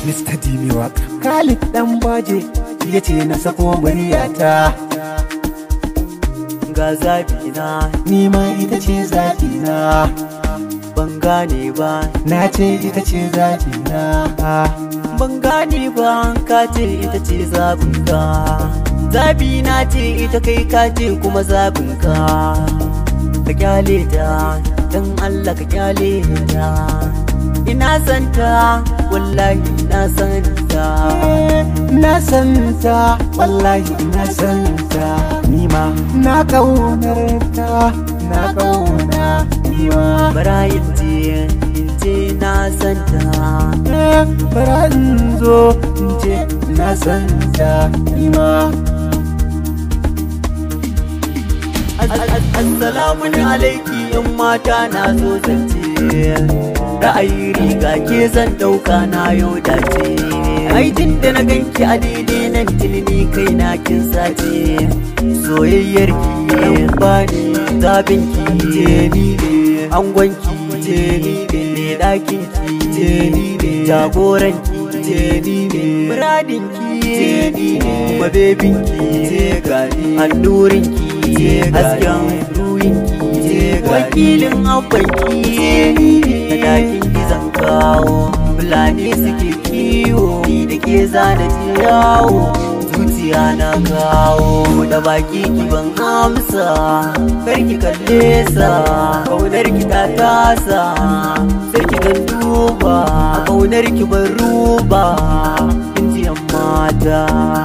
Mr. Dimi waka Khalid dan baje ya ce na sako muryata ga zabi na ni ma ita ce zafi na ban gane ba na ce ita ce zafi na ban gane ba ka ce ita ce zabinka zabi na ce ita kai ka ce kuma zabinka ka kyale ta don Allah ka kyale ta ina santa wallahi na santa na santa wallahi na santa ni ma na kaunar ta na kauna ni ma barayin ce in ce na santa bara in zo in ce na santa ni ma Assalamu alaiki yan mata na zo zance ra'ayi riga ke zan dauka na yau dace ai tun da na ganki a daidai nan tilini kai na kin sace soyayyar ki yan bani zabin ki je ni ne angon ki je ni ne me dakin ki je ni ne jagoran ki je ni ne muradin ki je ni ne kuma bebin ki je gani annurin ki je hasken ruhin ki je wakilin abban ki je ni ne da dakin ki zan kawo fulani suke kiwo ni da ke zana yawo zuciya na kawo da baki ki ban amsa karki kalle sa kaunar ki ta tasa sarki kan duba kaunar ki ban ruba injiyan mata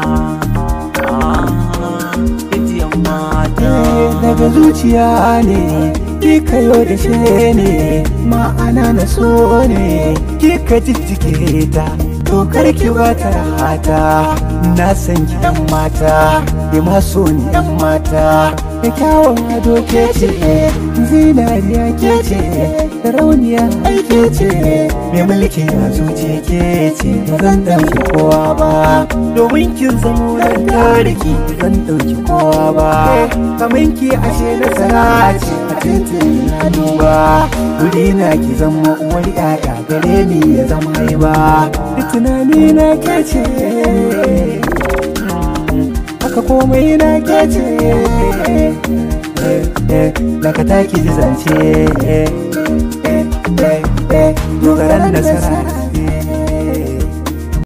injiyan mata daga zuciya ne kika yo da she ne ma'ana na so ne kika jijjige ta to karki wata rahata na san ki yan mata ki ma so ni yan mata da kyawun ado ke ce zinariya ke ce rauniya aike ce mai mulki na zuciya ke ce ba zan ɗauki kowa ba domin kin zamo nan tariki ba zan ɗauki kowa ba kamar ki ashe nasara ce a titin na duba wuri na ki zama uwar yaya gare ni ya zama yi ba da tunani na ke ce haka komai na ke ce daga taki zance dogaran nasara